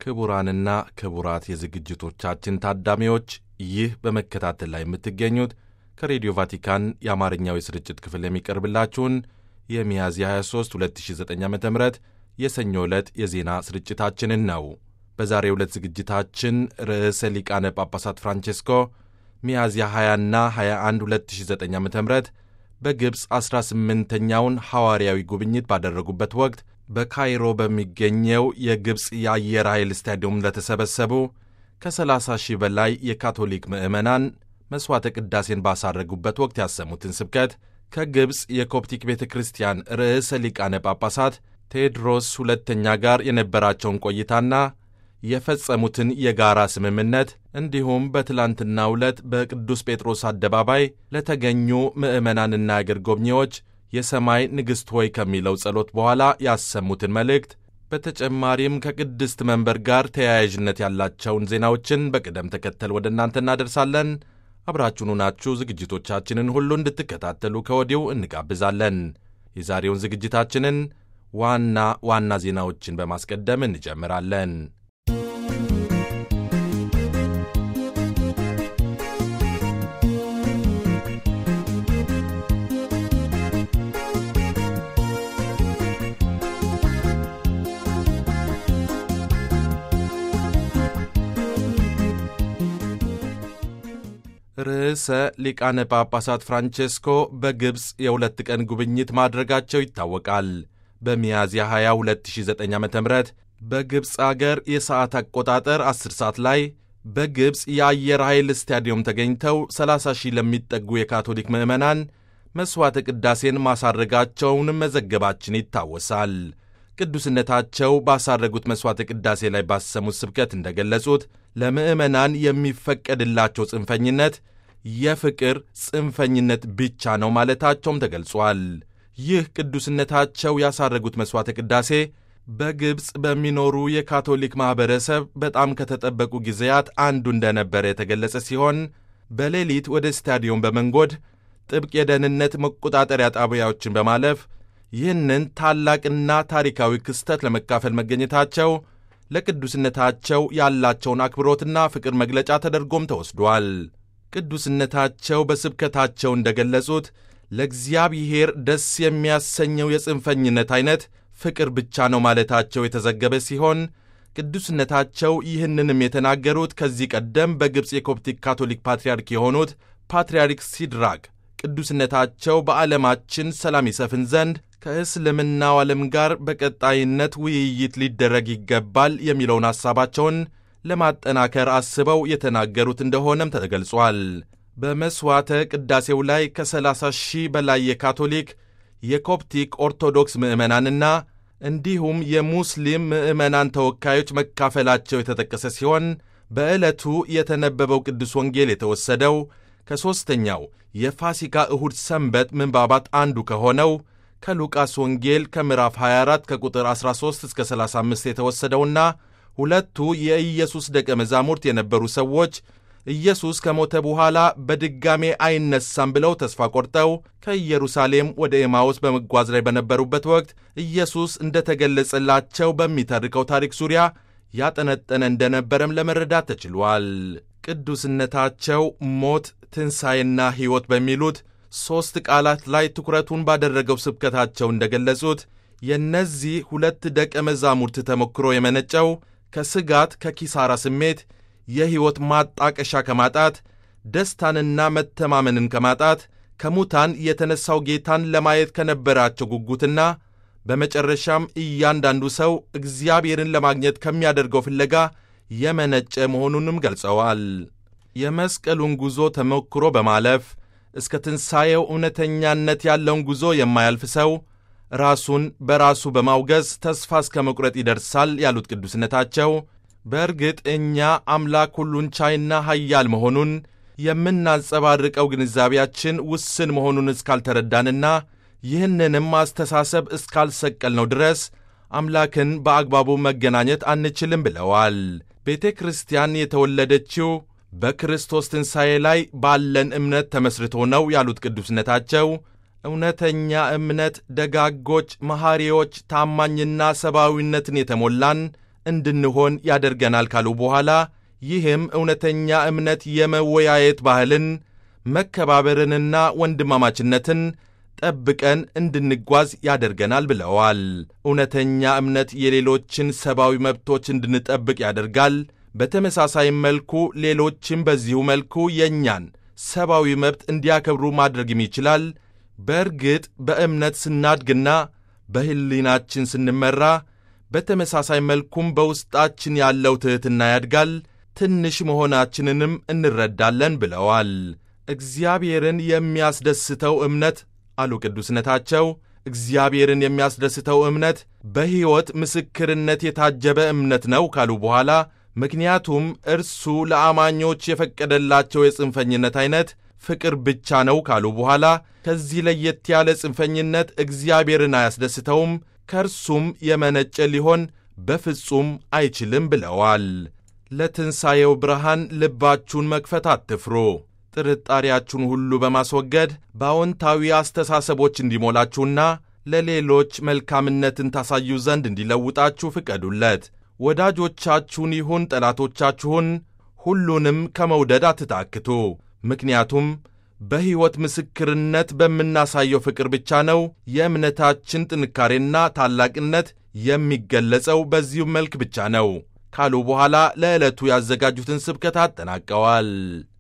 ክቡራንና ክቡራት የዝግጅቶቻችን ታዳሚዎች ይህ በመከታተል ላይ የምትገኙት ከሬዲዮ ቫቲካን የአማርኛው የስርጭት ክፍል የሚቀርብላችሁን የሚያዝያ 23 2009 ዓ ም የሰኞ ዕለት የዜና ስርጭታችንን ነው። በዛሬው ዕለት ዝግጅታችን ርዕሰ ሊቃነ ጳጳሳት ፍራንቼስኮ ሚያዝያ 20ና 21 2009 ዓ ም በግብፅ 18ኛውን ሐዋርያዊ ጉብኝት ባደረጉበት ወቅት በካይሮ በሚገኘው የግብፅ የአየር ኃይል ስታዲየም ለተሰበሰቡ ከ30 ሺህ በላይ የካቶሊክ ምዕመናን መሥዋዕተ ቅዳሴን ባሳረጉበት ወቅት ያሰሙትን ስብከት ከግብፅ የኮፕቲክ ቤተ ክርስቲያን ርዕሰ ሊቃነ ጳጳሳት ቴዎድሮስ ሁለተኛ ጋር የነበራቸውን ቆይታና የፈጸሙትን የጋራ ስምምነት እንዲሁም በትላንትናው ዕለት በቅዱስ ጴጥሮስ አደባባይ ለተገኙ ምዕመናንና አገር ጎብኚዎች የሰማይ ንግሥት ሆይ ከሚለው ጸሎት በኋላ ያሰሙትን መልእክት በተጨማሪም ከቅድስት መንበር ጋር ተያያዥነት ያላቸውን ዜናዎችን በቅደም ተከተል ወደ እናንተ እናደርሳለን። አብራችሁኑ ናችሁ ዝግጅቶቻችንን ሁሉ እንድትከታተሉ ከወዲሁ እንጋብዛለን። የዛሬውን ዝግጅታችንን ዋና ዋና ዜናዎችን በማስቀደም እንጀምራለን። ርዕሰ ሊቃነ ጳጳሳት ፍራንቼስኮ በግብፅ የሁለት ቀን ጉብኝት ማድረጋቸው ይታወቃል። በሚያዝያ 20 2009 ዓ ም በግብፅ አገር የሰዓት አቆጣጠር 10 ሰዓት ላይ በግብፅ የአየር ኃይል ስታዲየም ተገኝተው 30 ሺህ ለሚጠጉ የካቶሊክ ምዕመናን መሥዋዕተ ቅዳሴን ማሳረጋቸውንም መዘገባችን ይታወሳል። ቅዱስነታቸው ባሳረጉት መሥዋዕተ ቅዳሴ ላይ ባሰሙት ስብከት እንደገለጹት ለምዕመናን የሚፈቀድላቸው ጽንፈኝነት የፍቅር ጽንፈኝነት ብቻ ነው ማለታቸውም ተገልጿል። ይህ ቅዱስነታቸው ያሳረጉት መሥዋዕተ ቅዳሴ በግብፅ በሚኖሩ የካቶሊክ ማኅበረሰብ በጣም ከተጠበቁ ጊዜያት አንዱ እንደነበረ የተገለጸ ሲሆን በሌሊት ወደ ስታዲየም በመንጎድ ጥብቅ የደህንነት መቆጣጠሪያ ጣቢያዎችን በማለፍ ይህንን ታላቅና ታሪካዊ ክስተት ለመካፈል መገኘታቸው ለቅዱስነታቸው ያላቸውን አክብሮትና ፍቅር መግለጫ ተደርጎም ተወስዷል። ቅዱስነታቸው በስብከታቸው እንደገለጹት ለእግዚአብሔር ደስ የሚያሰኘው የጽንፈኝነት ዐይነት ፍቅር ብቻ ነው ማለታቸው የተዘገበ ሲሆን ቅዱስነታቸው ይህንንም የተናገሩት ከዚህ ቀደም በግብፅ የኮፕቲክ ካቶሊክ ፓትርያርክ የሆኑት ፓትርያርክ ሲድራቅ ቅዱስነታቸው በዓለማችን ሰላም ይሰፍን ዘንድ ከእስልምናው ዓለም ጋር በቀጣይነት ውይይት ሊደረግ ይገባል የሚለውን ሐሳባቸውን ለማጠናከር አስበው የተናገሩት እንደሆነም ተገልጿል። በመሥዋዕተ ቅዳሴው ላይ ከ30 ሺህ በላይ የካቶሊክ የኮፕቲክ ኦርቶዶክስ ምዕመናንና እንዲሁም የሙስሊም ምዕመናን ተወካዮች መካፈላቸው የተጠቀሰ ሲሆን በዕለቱ የተነበበው ቅዱስ ወንጌል የተወሰደው ከሦስተኛው የፋሲካ እሁድ ሰንበት ምንባባት አንዱ ከሆነው ከሉቃስ ወንጌል ከምዕራፍ 24 ከቁጥር 13 እስከ 35 የተወሰደውና ሁለቱ የኢየሱስ ደቀ መዛሙርት የነበሩ ሰዎች ኢየሱስ ከሞተ በኋላ በድጋሜ አይነሳም ብለው ተስፋ ቆርጠው ከኢየሩሳሌም ወደ ኤማውስ በመጓዝ ላይ በነበሩበት ወቅት ኢየሱስ እንደተገለጸላቸው በሚተርከው ታሪክ ዙሪያ ያጠነጠነ እንደነበረም ለመረዳት ተችሏል። ቅዱስነታቸው ሞት፣ ትንሣኤና ሕይወት በሚሉት ሦስት ቃላት ላይ ትኩረቱን ባደረገው ስብከታቸው እንደገለጹት የእነዚህ ሁለት ደቀ መዛሙርት ተሞክሮ የመነጨው ከስጋት ከኪሳራ ስሜት የሕይወት ማጣቀሻ ከማጣት ደስታንና መተማመንን ከማጣት ከሙታን የተነሣው ጌታን ለማየት ከነበራቸው ጉጉትና በመጨረሻም እያንዳንዱ ሰው እግዚአብሔርን ለማግኘት ከሚያደርገው ፍለጋ የመነጨ መሆኑንም ገልጸዋል። የመስቀሉን ጉዞ ተሞክሮ በማለፍ እስከ ትንሣኤው እውነተኛነት ያለውን ጉዞ የማያልፍ ሰው ራሱን በራሱ በማውገዝ ተስፋ እስከ መቁረጥ ይደርሳል ያሉት ቅዱስነታቸው በእርግጥ እኛ አምላክ ሁሉን ቻይና ኃያል መሆኑን የምናንጸባርቀው ግንዛቤያችን ውስን መሆኑን እስካልተረዳንና ይህንንም አስተሳሰብ እስካልሰቀልነው ድረስ አምላክን በአግባቡ መገናኘት አንችልም ብለዋል። ቤተ ክርስቲያን የተወለደችው በክርስቶስ ትንሣኤ ላይ ባለን እምነት ተመስርቶ ነው ያሉት ቅዱስነታቸው እውነተኛ እምነት ደጋጎች፣ መሐሪዎች፣ ታማኝና ሰብአዊነትን የተሞላን እንድንሆን ያደርገናል ካሉ በኋላ ይህም እውነተኛ እምነት የመወያየት ባህልን መከባበርንና ወንድማማችነትን ጠብቀን እንድንጓዝ ያደርገናል ብለዋል። እውነተኛ እምነት የሌሎችን ሰብአዊ መብቶች እንድንጠብቅ ያደርጋል። በተመሳሳይ መልኩ ሌሎችም በዚሁ መልኩ የእኛን ሰብአዊ መብት እንዲያከብሩ ማድረግም ይችላል። በእርግጥ በእምነት ስናድግና በሕሊናችን ስንመራ በተመሳሳይ መልኩም በውስጣችን ያለው ትሕትና ያድጋል። ትንሽ መሆናችንንም እንረዳለን ብለዋል። እግዚአብሔርን የሚያስደስተው እምነት አሉ ቅዱስነታቸው፣ እግዚአብሔርን የሚያስደስተው እምነት በሕይወት ምስክርነት የታጀበ እምነት ነው ካሉ በኋላ ምክንያቱም እርሱ ለአማኞች የፈቀደላቸው የጽንፈኝነት ዐይነት ፍቅር ብቻ ነው ካሉ በኋላ ከዚህ ለየት ያለ ጽንፈኝነት እግዚአብሔርን አያስደስተውም፣ ከእርሱም የመነጨ ሊሆን በፍጹም አይችልም ብለዋል። ለትንሣኤው ብርሃን ልባችሁን መክፈት አትፍሩ። ጥርጣሬያችሁን ሁሉ በማስወገድ በአዎንታዊ አስተሳሰቦች እንዲሞላችሁና ለሌሎች መልካምነትን ታሳዩ ዘንድ እንዲለውጣችሁ ፍቀዱለት። ወዳጆቻችሁን ይሁን ጠላቶቻችሁን ሁሉንም ከመውደድ አትታክቱ። ምክንያቱም በሕይወት ምስክርነት በምናሳየው ፍቅር ብቻ ነው የእምነታችን ጥንካሬና ታላቅነት የሚገለጸው በዚሁ መልክ ብቻ ነው ካሉ በኋላ ለዕለቱ ያዘጋጁትን ስብከት አጠናቀዋል።